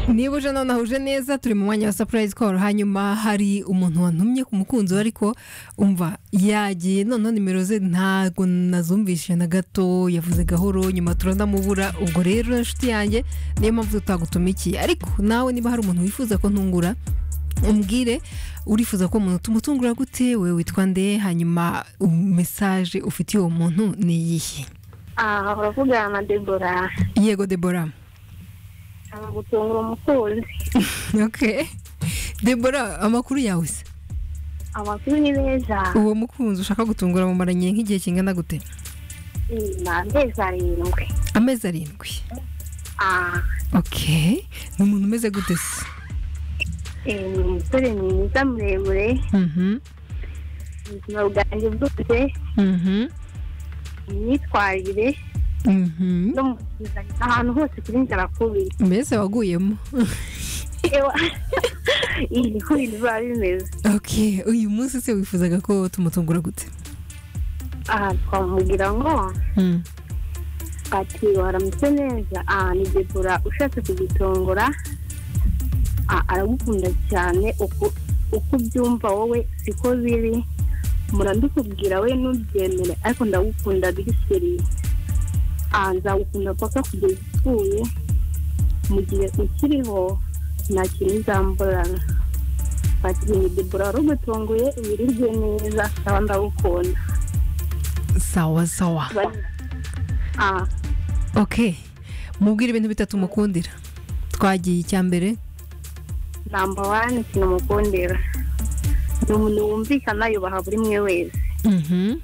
niba uje nonaha uje neza turi mu mwanya wa sapurayizi koru hanyuma hari umuntu wantumye ku mukunzi we ariko umva yagiye noneho nimero ze ntabwo nazumvishije na gato yavuze gahoro nyuma turanamubura ubwo rero inshuti yanjye niyo mpamvu tutagutumikiye ariko nawe niba hari umuntu wifuza ko ntungura umbwire urifuza ko umuntu tumutungura gute we witwa nde hanyuma mesaje ufitiye uwo muntu ni iyihe aha uravugana na debora yego debora gutungura umukunzi ok debora amakuru yawe se amakuru ni meza uwo mukunzi ushaka gutungura mumaranye nk'igihe kingana gute ni amezi arindwi amezi arindwi aha ok ni umuntu umeze gute se eh, ni umusore mwiza muremure Mhm, ubuzima bwanjye bwose mhm, imyitwarire mhm. no mu kuzanya ahantu hose kuri njye arakubita mbese waguyemo ewa iyi niko ibintu biba bimeze ok uyu munsi se wifuzaga ko tumutungura gute aha twamubwira ngo Mm. ati waramutse neza aha ni debora ushatse kugitongora Ah, aragukunda cyane uko uko ubyumva wowe siko biri murandikubwira we ntubyemere ariko ndagukunda biri seri aha nzagukunda paka kugeza upfuye mu gihe ukiriho nta kintu uzamburana ati ni debora waragutunguye wirirwe neza ndaba ndagukunda sawa sawa Bari- ah ok mubwire ibintu bitatu mukundira twagiye icya mbere namba wani kinamukundira ni umuntu wumvikana yubaha buri umwe wese Mhm,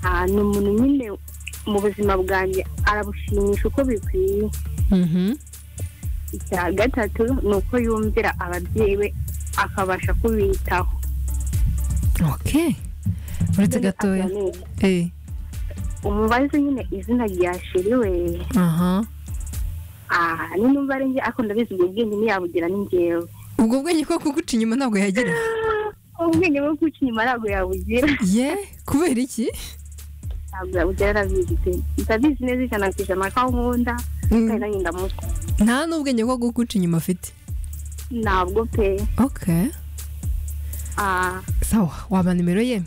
Ah, ni umuntu nyine mu buzima bwanjye arabushimisha uko bikwiye mhm. icya gatatu ni uko yumvira ababyeyi be akabasha kubitaho ok uretse gatoya Eh, umubazo nyine izina rya sheri we aha ah, ni numva njye ariko ndabizi ubwo bwenge ntiyabugira ni njyewe ubwo bwenge ko kuguca inyuma ntabwo yagira ubwenge bwo guca inyuma ntabwo yabugira ye kubera iki ntabwo yabugira arabizi pe ndabizi neza ijana ku ijana ko aho nkunda kandi nanjye ndamutwa nta n'ubwenge bwo gukuca inyuma afite ntabwo pe ok ah, sawa waba nimero ye